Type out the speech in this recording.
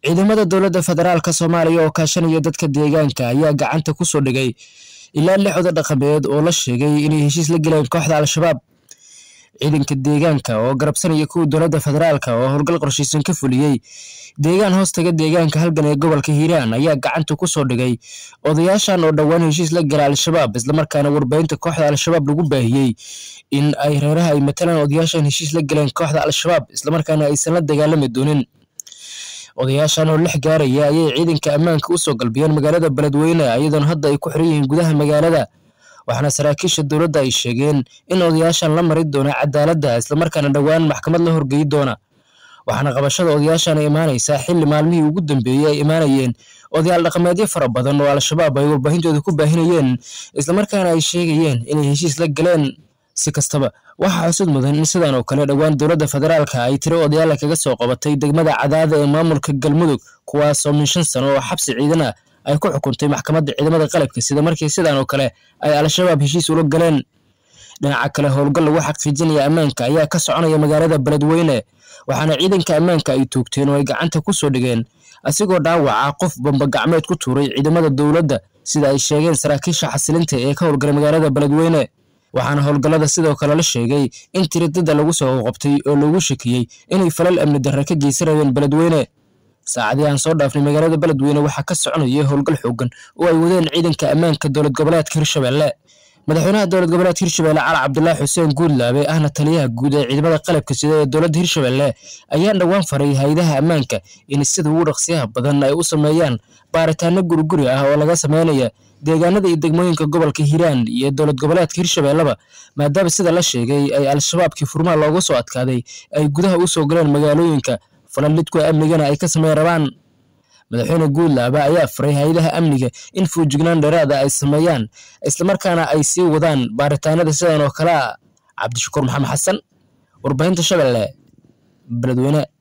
ciidamada dowladda federaalka soomaaliya oo kaashanaya dadka deegaanka ayaa gacanta ku soo dhigay ilaa lix oda dhaqameed oo la sheegay inay heshiis la geleen kooxda al-shabaab ciidanka deegaanka oo garabsanaya kuwa dowladda federaalka oo howlgal qorshaysan ka fuliyey deegaan hoostaga deegaanka halgan ee gobolka hiiraan ayaa gacanta ku soo dhigay odayaashan oo dhowaan heshiis la gala al-shabaab islamarkaana warbaahinta kooxda al-shabaab lagu baahiyey in ay reeraha ay matalaan odayaashan heshiis la galeen kooxda al-shabaab islamarkaana aysan la dagaalami doonin odayaashan oo lix gaaraya ayay ciidanka ammaanka u soo galbiyeen magaalada beledweyne iyadoona hadda ay ku xiran yihiin gudaha magaalada waxaana saraakiisha dowladda ay sheegeen in odayaashan la mari doona cadaaladda islamarkaana dhowaan maxkamad la horgeyi doona waxaana qabashada odayaashan imaanaysaa xilli maalmihii ugu dambeeyey ay imaanayeen odayaal dhaqameedyo fara badan oo al-shabaab ay warbaahintooda ku baahinayeen islamarkaana ay sheegayeen inay heshiis la galeen si kastaba waxaa xusud mudan in sidan oo kale dhowaan dowladda federaalka ay tiro odayaala kaga soo qabatay degmada cadaada ee maamulka galmudug kuwaasoo min shan sano oo xabsi ciidan ah ay ku xukuntay maxkamadda ciidamada qalabka sida markii sidan oo kale ay al-shabaab heshiis ula galeen dhinaca kale howlgal lagu xaqiijinaya ammaanka ayaa ka soconaya magaalada beledweyne waxaana ciidanka ammaanka ay toogteen oo ay gacanta ku soo dhigeen asigoo dhaawaca qof bambagacmeed ku tuuray ciidamada dowladda sida ay sheegeen saraakiisha xasilinta ee ka howlgalay magaalada beledweyne waxaana howlgallada sidoo kale la sheegay in tiradada lagu soo qabtay oo loogu shakiyey inay falal amni darre ka geysanayeen beledweyne saacadii aan soo dhaafnay magaalada beledweyne waxaa ka soconaya howlgal xoogan oo ay wadeen ciidanka ammaanka dowlad goboleedka hirshabelle madaxweynaha dowlad goboleedka hirshabelle cali cabdulaahi xuseen guudlaabe ahna taliyaha guud ee ciidamada qalabka sida ee dowladda hirshabelle ayaa dhowaan faray hay-adaha ammaanka in sida ugu dhaqsiyaha badan ay u sameeyaan baaritaano guriguri ah oo laga sameynaya deegaanada iyo degmooyinka gobolka hiiraan iyo dowlad goboleedka hirshabelleba maadaama sida la sheegay ay al-shabaabkii furmaha looga soo adkaaday ay gudaha u soo galeen magaalooyinka falalidkuwa amnigana ay ka sameyn rabaan madaxweyne guudlaaba ayaa faray hay-adaha amniga in fuujignaan dheeraada ay sameeyaan islamarkaana ay sii wadaan baaritaanada sidan oo kale a cabdishakuur maxamed xasan warbaahinta shabeelle beledweyne